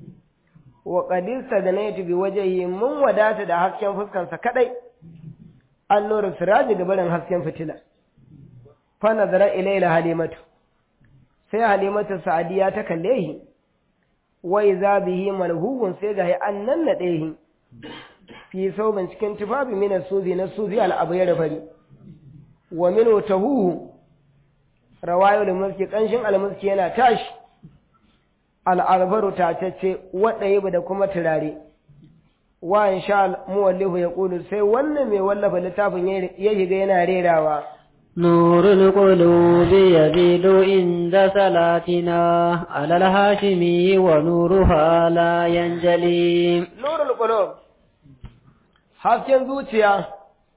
wa qadis sadanaitu bi wajhi mun wadata da hasken fuskansa kadai an nuru siraji ga barin hasken fitila fa nazara ilayla halimatu sai halimatu sa'adiya ta kalle shi wai za bihi malhuhun sai ga an nan na ɗaya fi sauban cikin tufafi mina suzi na suzi al'abu ya rafari wa min tahuhu rawayo da mulki kanshin almuski yana tashi al'arbaru tatacce waɗaye da kuma turare wa in sha muwallihu ya ƙulu sai wannan mai wallafa littafin ya shiga yana rerawa نور القلوب يزيد عند صلاتنا على الهاشمي ونورها لا ينجلي نور القلوب hasken zuciya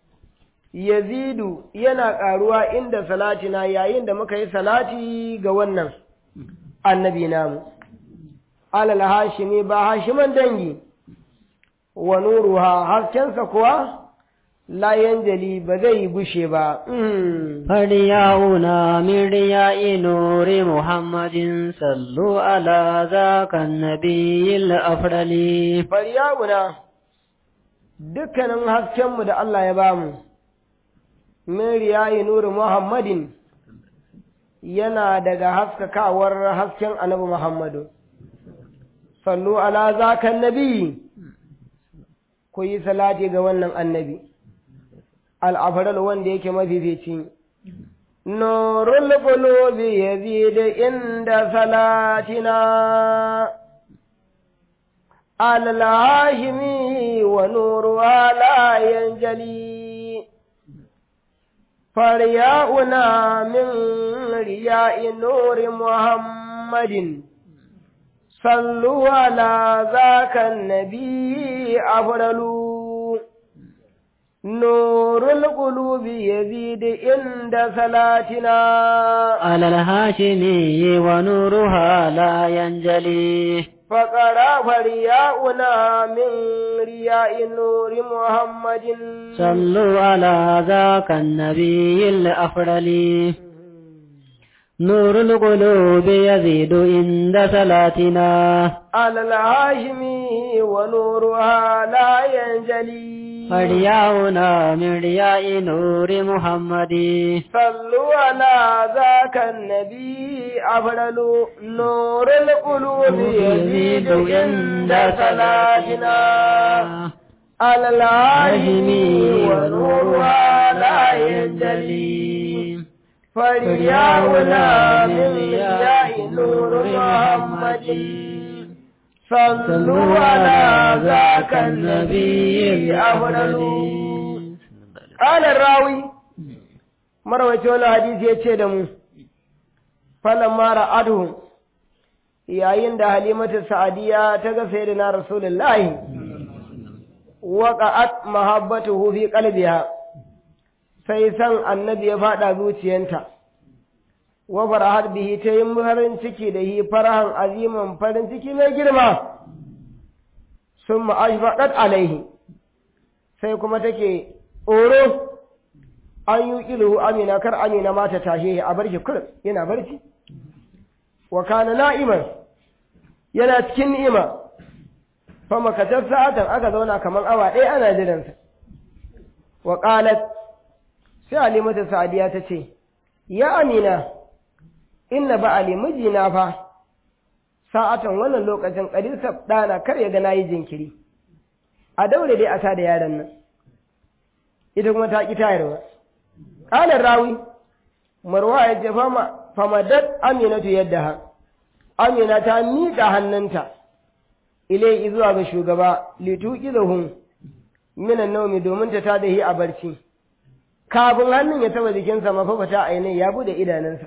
yazidu yana ƙaruwa inda salatina yayin da muka yi salati ga wannan annabi namu alal hashimi ba hashiman dangi wa nuruha haskensa kuwa la yanjali ba zai gushe ba فليعونا من رياء نور محمد صلوا على ذاك النبي الأفضل faryawuna dukkanin haskenmu da Allah ya bamu min riyayi nuri Muhammadin yana daga haskakawar hasken annabi Muhammadu sallu ala zakan nabi ku yi salati ga wannan annabi al'afaral wanda yake mafifici nurul qulubi yazid inda salatina على الهاشمي ونورها لا ينجلي فرياؤنا من رياء نور محمد صلوا على ذاك النبي أفضل نور القلوب يزيد عند صلاتنا على الهاشمي ونورها لا ينجلي فقرا فرياؤنا من رياء نور محمد صلوا على ذاك النبي الأفضل نور القلوب يزيد عند صلاتنا على الهاشمي ونورها لا ينجلي فرياؤنا من رياء نور محمد صلوا على ذاك النبي أفضل نور القلوب يزيد عند صلاتنا على الهاشمي ونورها لا ينجلي فرياؤنا من رياء نور محمد صلوا على ذاك النبي أفضل قال الراوي مروي ولا حديث yace da mu falamma ra'atuhu yayin da halimatu sa'adiya ta ga sayyidina rasulullahi waqa'at mahabbatuhu fi qalbiha sai san annabi ya fada zuciyanta wa farahar bihi ta yi farin ciki da yi farahan aziman farin ciki mai girma sun ma'ashfaɗat alaihi sai kuma take tsoro an yi ilu amina kar amina ma ta tashe a barci kur yana barci wa kana na'iman yana cikin ni'ima fa makatar sa'atan aka zauna kamar awa ɗaya ana jiransa wa qalat sai alimatu sa'adiya ta ce ya amina inna ba'ali mijina fa sa'atan wannan lokacin ƙarisar ɗana kar ya ga na yi jinkiri a daure dai a ta da yaron nan ita kuma ta ƙi tayarwa ƙalar rawi marwa ya ce famadat aminatu yadda ha amina ta miƙa hannunta ilai zuwa ga shugaba lituƙi da hun minan naumi domin ta ta da a barci kafin hannun ya taba jikinsa mafafata ainihin ya bude idanunsa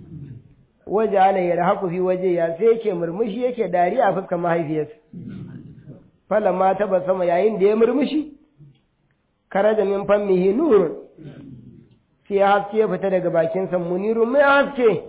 waje ala ya rahaku fi waje ya sai yake murmushi yake dariya a fuskar mahaifiyarsa falan ma taba sama yayin da ya murmushi kare da min fammihi nurun sai haske ya fita daga bakinsa munirun mai haske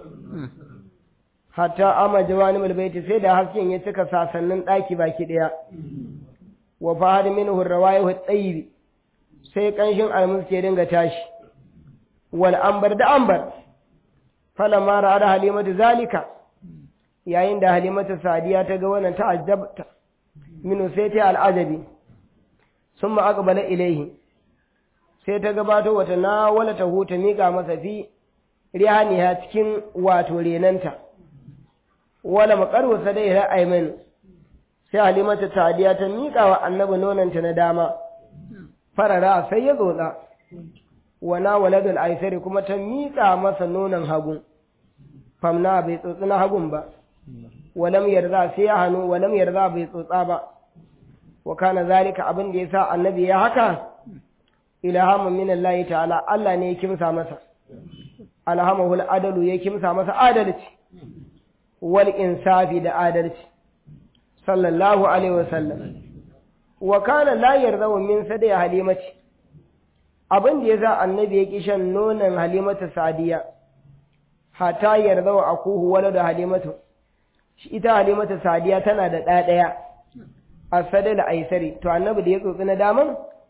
hatta ama jawani mulbaiti sai da hasken ya cika sasannin ɗaki baki ɗaya wa fahad minhu rawaihu tsayibi sai ƙanshin almus ke dinga tashi wal ambar da ambar falamma ra'a halimatu zalika yayin da halimatu sadiya ta ga wannan ta'ajjabta minu sai ta al'ajabi summa aqbala ilayhi sai ta gabato wata na wala ta huta mika masa fi rihaniha cikin wato renanta wala maqaru sadai ra'ayman sai halimatu sadiya ta mika wa annabi nonanta na dama farara sai ya zotsa wana waladul aisari kuma ta miƙa masa nonon hagu famna bai tsotsi na hagun ba walam yarda sai ya hannu walam yarda bai tsotsa ba wa kana zalika abin da yasa annabi ya haka ilhamun min Allah ta'ala Allah ne ya kimsa masa alhamahul adalu ya kimsa masa adalci wal insafi da adalci sallallahu alaihi wasallam wa kana la yarda min sadai halimati abin da ya za annabi ya ƙi shan nonon halimatu sadiya hata yarda wa akuhu wala da halimatu ita halimatu sadiya tana da ɗa ɗaya a sadai da aisari to annabi da ya tsotsi na daman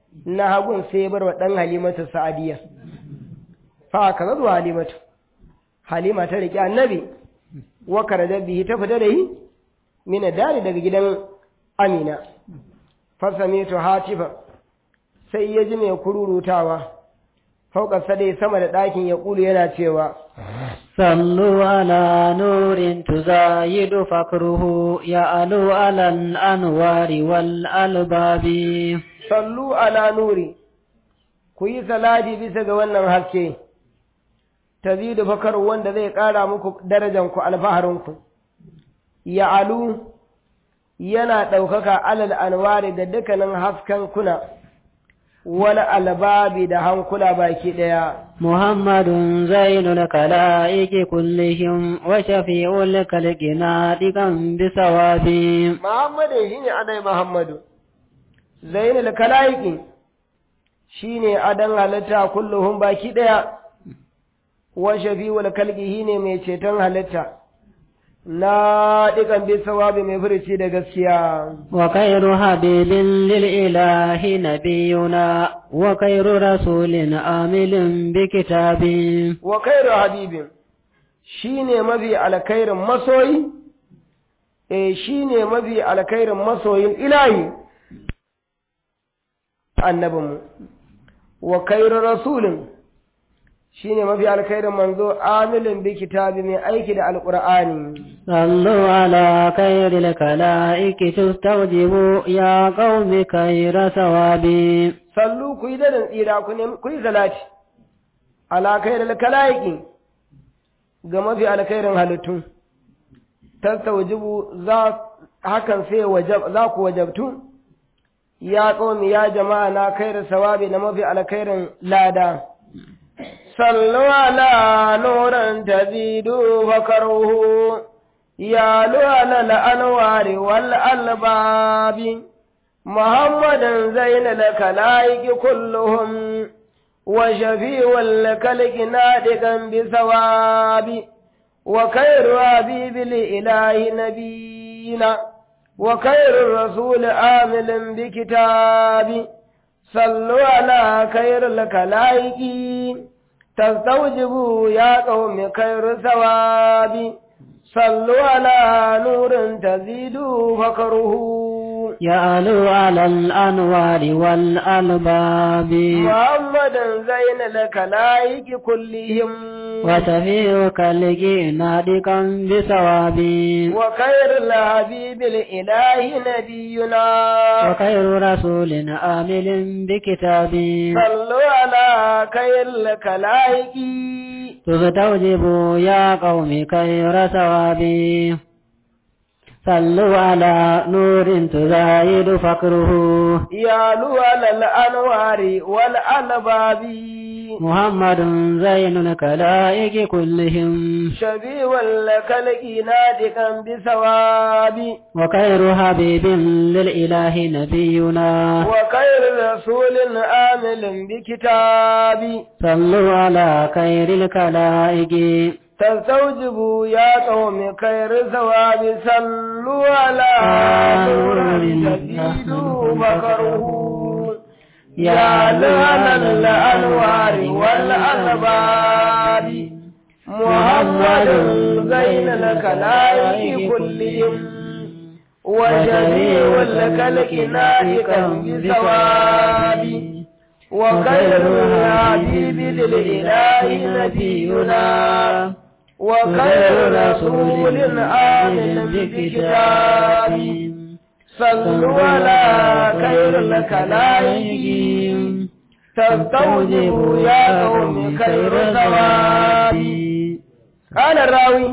na hagun sai ya bar wa ɗan halimatu sa'adiyya fa ka zuwa halimatu halima ta riƙe annabi wa karajar bihi ta fita da yi mina dari daga gidan amina fasame to hatifa sai ya ji mai kururutawa fauka sadai sama da ɗakin ya ƙulu yana cewa صلوا على نور تزايد فكره يعلو على الأنوار والألباب sallu ala nuri ku yi salati bisa ga wannan haske tazidu fakar wanda zai ƙara muku darajanku alfaharinku ya alu yana ɗaukaka alal anwari da dukkanin hasken kuna wani albabi da hankula baki ɗaya محمد زين الكلائك كلهم وشفيع الكلك ناطقا بثواب Muhammadu shi ne adai Muhammadu, zainul kalaiki shi ne adan halitta kulluhun baki ɗaya, wa shafi'ul kalki shi ne mai ceton halitta, na ɗikan bi sawabi mai furici da gaskiya. وخير حبيب للإله نبينا وخير رسول آمل بكتاب Wa kairu habibin shi ne mafi alkairin masoyi, e shi ne mafi alkairin masoyin ilahi, annabinmu. Wa kairu rasulin shi ne mafi alkairin manzo amilin bi kitabi mai aiki da alƙur'ani. صلوا على خير الكلائك تستوجبوا يا قوم خير ثوابي sallu ku yi daɗin tsira ku nemi ku yi salati ala khairil kalaiki ga mafi alkhairin halittu tastawjibu za hakan sai wajab za ku wajabtu ya qaumi ya jama'a na khairu sawabi na mafi alkhairin lada sallu ala nuran tazidu fakaruhu ya lu ala al-anwari wal albabi محمدا زين الكلائك كلهم وشفيع الكلك نادقا بثواب وخير حبيب الإله نبينا وخير الرسول آمل بكتاب صلوا على خير الكلائك تستوجبوا يا قوم خير ثواب صلوا على نور تزيد فكره يعلو على الأنوار والألباب محمدا زين الكلائك كلهم وتفيك لك نادقا بثواب وخير الحبيب الإله نبينا وخير رسول آمل بكتاب صلوا على خير الكلائك تستوجب يا قوم خير ثوابي صلوا على نور تزايد فقره يالو على الأنوار والألباب محمد زين الكلائك كلهم شبيه الكلك نادقا بثواب وخير حبيب للإله نبينا وخير رسول آمل بكتاب صلوا على خير الكلائك تستوجبوا يا قوم خير ثواب صلوا على نور تزيدوا مكره يا لعن الأنوار والألباب محمد زين الكلائك كلهم وجميع الكلك نائكا بثواب وخير الحبيب للإله نبينا وخير رسول آمن بكتاب صلوا على خير الكلائك تستوجب يا قوم خير ثواب قال الراوي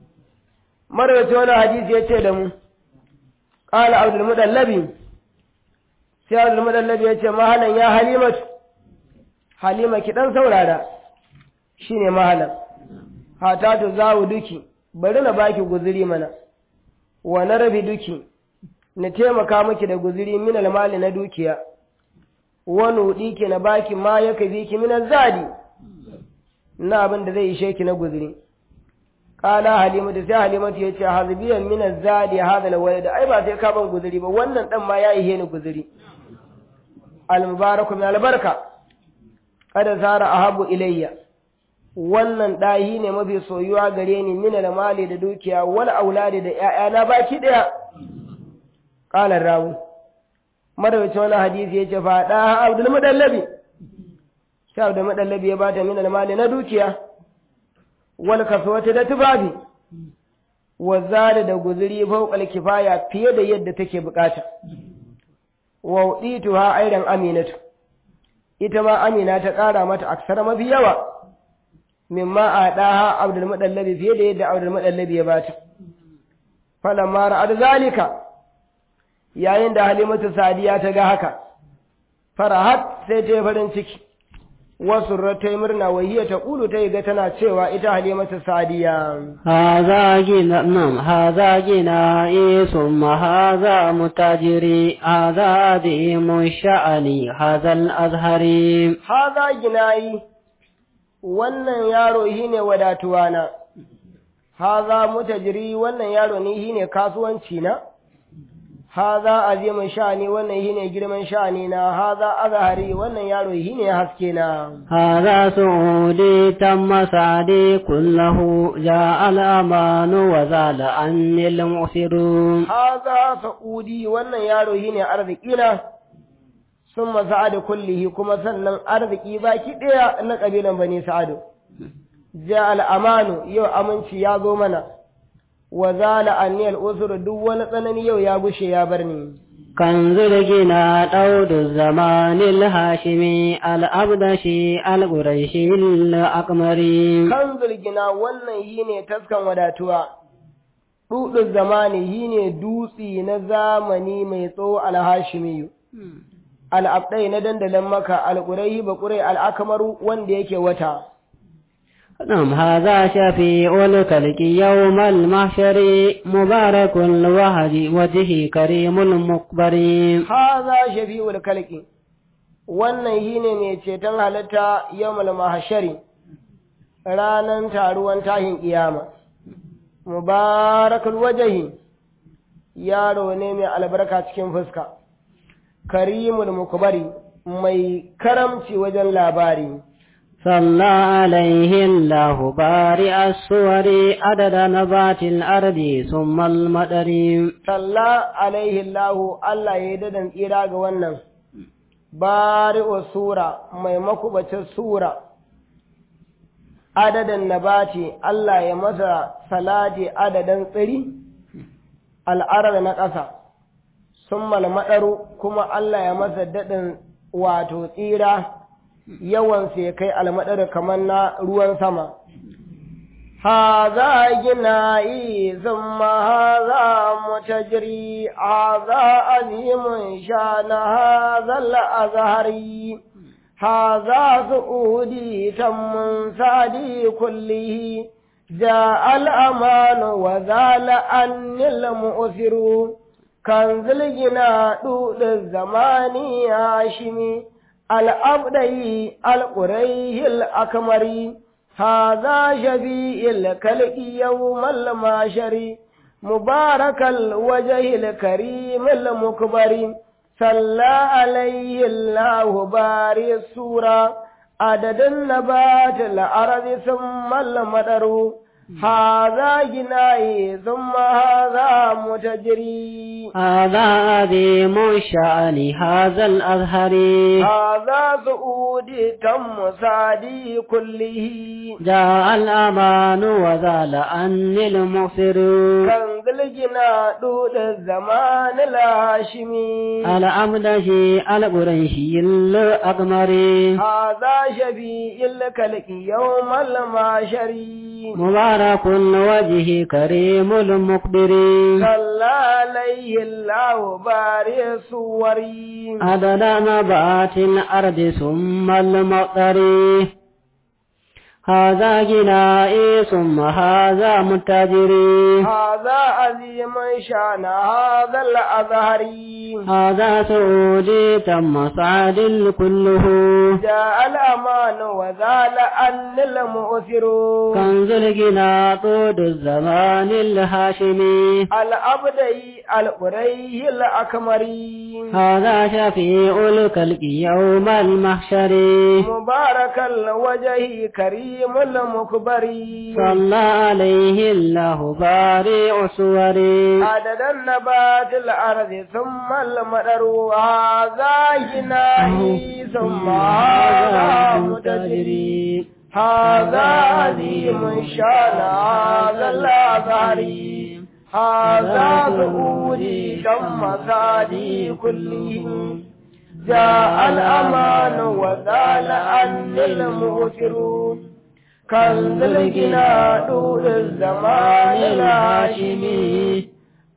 مرة وانا حديث يتشدم قال عبد المدلبي sai Abdul Mudallab ya ce mahalan ya Halimatu Halima ki dan saurara shine mahalan hatatu zawu duki bari na baki guzuri mana wa na rabi duki na taimaka miki da guzuri min almali na dukiya wa nudi ki na baki ma ya kafi ki min zadi na abin da zai ishe ki na guzuri kala halimatu sai halimatu ya ce hazbiyan min zadi hadha alwalad ai ba sai ka ban guzuri ba wannan dan ma ya ihe ni guzuri al-mubaraku min albarka kada sara ahabu ilayya wannan ɗahi ne mafi soyuwa gare ni min mali da dukiya wal auladi da ƴaƴana baki ɗaya qala rawi madawacin wani hadisi yace fa da abdul mudallabi sai abdul mudallabi ya bata min mali na dukiya wal kaswati da tubabi wa zada da guzuri fawqal kifaya fiye da yadda take bukata wa udituha aidan aminatu ita ma amina ta ƙara mata aksara mafi yawa mimma a ɗaha abdul mudallabi fiye da yadda abdul mudallabi ya bata falamma ra'ad zalika yayin da halimatu sadiya ta ga haka farahat sai ta yi farin ciki wasu ta yi murna wahiya ta ƙulu ta yi ga tana cewa ita halimatu sadiya هذا جنا نعم هذا جنائي ثم هذا متاجري هذا عظيم الشأن هذا الأزهري haza ginayi wannan yaro shi ne wadatuwana haza mutajiri wannan yaro ne shi ne kasuwanci na haza azimin sha'ani wannan shi ne girman sha'ani na haza azahari wannan yaro shi ne haske na هذا سعودي تم سعدي كله جاء الأمان وزال عني المؤثرون haza sa'udi wannan yaro shi ne arziki na sun sa'adu kullihi kuma sannan arziki baki ɗaya na ƙabilan bani sa'adu ja al'amanu yau aminci ya zo mana wa zala anniyal usur duk wani tsanani yau ya gushe ya bar ni كنز الجنا دود الزمان الهاشمي الأبدشي القريشي الأقمري kan zulgina wannan yi ne taskan wadatuwa ɗuɗin zamani yi ne dutsi na zamani mai tsawo alhashimiyu al'abdai na dandalin maka alƙurai baƙurai al'akamaru wanda yake wata نعم هذا شفيع الكلك يوم المحشر مبارك الوهج وجهه كريم المقبر haza shafi'ul kalki wannan yi ne mai ceton halitta yawmul mahashari ranan taruwan tahin kiyama mubarakul wajahi yaro ne mai albarka cikin fuska karimul mukbari mai karamci wajen labari صلى عليه الله بارئ الصور عدد نبات الأرض ثم المدر salla alaihi Allahu Allah ya yi dadan tsira ga wannan bari'u sura mai makubacin sura adadin nabati Allah ya masa salati adadin tsiri al'arar na ƙasa sun malmaɗaru kuma Allah ya masa daɗin wato tsira yawansa ya kai almaɗar kamar na ruwan sama هذا جنائي ثم هذا متجري هذا عظيم شان هذا الأزهري هذا سعودي تم سعدي كله جاء الأمان وزال عني المؤثر كنز الجنا طول الزمان هاشمي الأبدي القريه الأكمري هذا شفيع الكلك يوم الماشر مبارك الوجه الكريم المكبر صلى عليه الله باري السورة عدد النبات الأرض ثم المدر هذا جنائي ثم هذا متجري هذا عظيم الشأن هذا الأزهري هذا سعود تم سعدي كله جاء الأمان وزال عني المغفر كنز الجنا طول الزمان الهاشمي الأمدشي القريشي الأقمر هذا شفيع الكلك يوم المعشر مبارك الوجه كريم المقبر صلى عليه الله باري الصور عدد نبات الأرض ثم المطر هذا جنائي ثم هذا متاجري هذا عظيم شان هذا الأزهري هذا سعودي تم سعد كله جاء الأمان وزال أن المؤثر كنز الجنا طود الزمان الهاشمي الأبدي القري الأكمري هذا شفيع الكلك يوم المحشر مبارك الوجه كريم المكبر صلى عليه الله بارئ صوري عدد النبات الأرض ثم المدر هذا جنائي ثم هذا متجري هذا عظيم شان هذا الأزهري هذا ظهوري ثم ثادي كلهم جاء الأمان وزال عني المغفرون كنز الجنا دور الزمان الهاشمي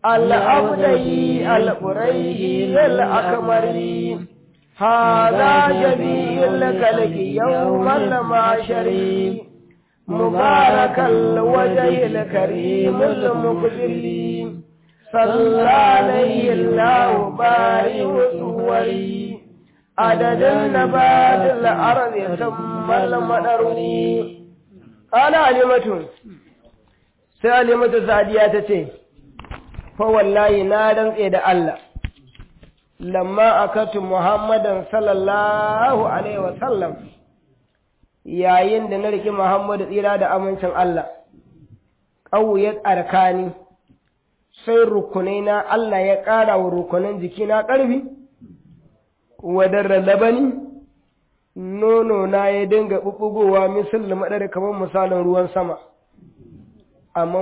الأبدي القري الأكمري هذا جميع الكلك يوم المعشر مبارك الوجه الكريم المقدر صلى عليه الله بارئ صوري عدد النبات الأرض ثم المدر قال علمة sai alimatu sadiya ta ce fa wallahi na rantse da Allah lamma akatu muhammadan sallallahu alaihi wa sallam yayin da na riki muhammadu tsira da amincin Allah ƙauyar arkani sai rukunai na Allah ya ƙara wa rukunan jikina ƙarfi wadar labani nono na ya dinga ɓuɓɓugowa misal da maɗar kamar misalin ruwan sama amma